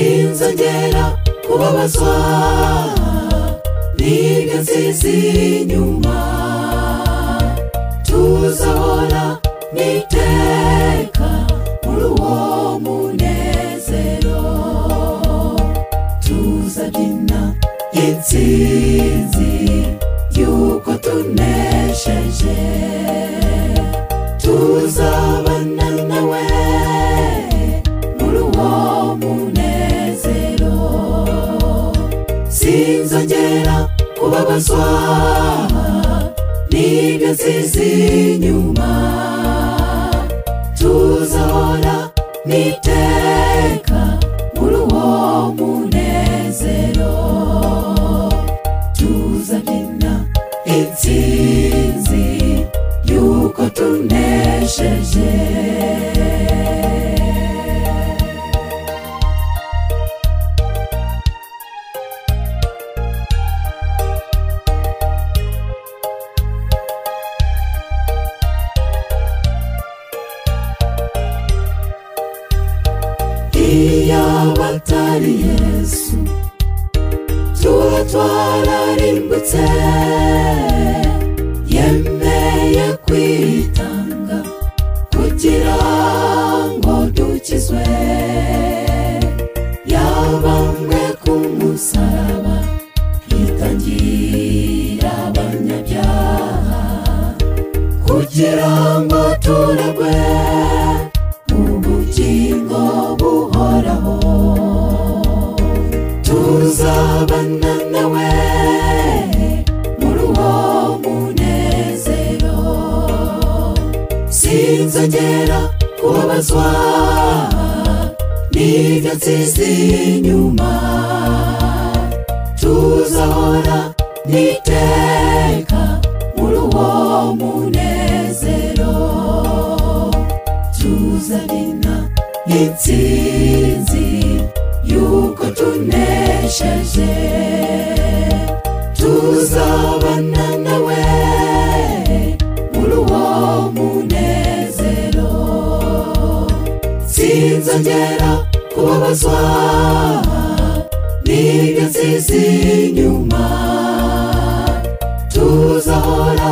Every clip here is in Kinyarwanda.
nzongera kubabazwa n'ibyo nsizi inyuma tuzahora n'iteka muri uwo munezero tuzabyina intsinzi y'uko tunesheje tuzabana nawe muri uwo munezero sinzongera kubabazwa n'ibyo nsizi inyuma tuzahora n'iteka muri uwo munezero tuzabyina intsinzi y'uko tunesheje iyo batari yesu tuba twararimbutse yemeye kwitanga kugira ngo dukizwe yabambwe ku musaraba yitangira abanyabyaha kugira ngo turagwe ubugingo buhoraho tuzabana nawe muri uwo munezero sinzongera kubabazwa n'ibyo nsizi inyuma tuzahora n'iteka muri uwo munezero tuzabyina intsinzi y'uko tunesheje tuzabana nawe muri uwo munezero sinzongera kubabazwa n'ibyo nsizi inyuma tuzahora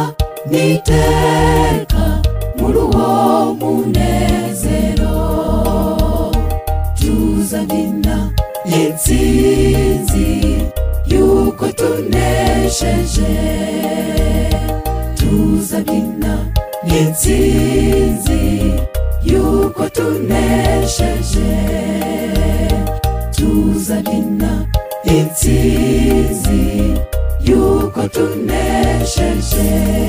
n'iteka muri uwo munezero tuzabyina intsinzi y'uko tunesheje tuzabyina intsinzi y'uko tunesheje tuzabyina intsinzi y'uko tunesheje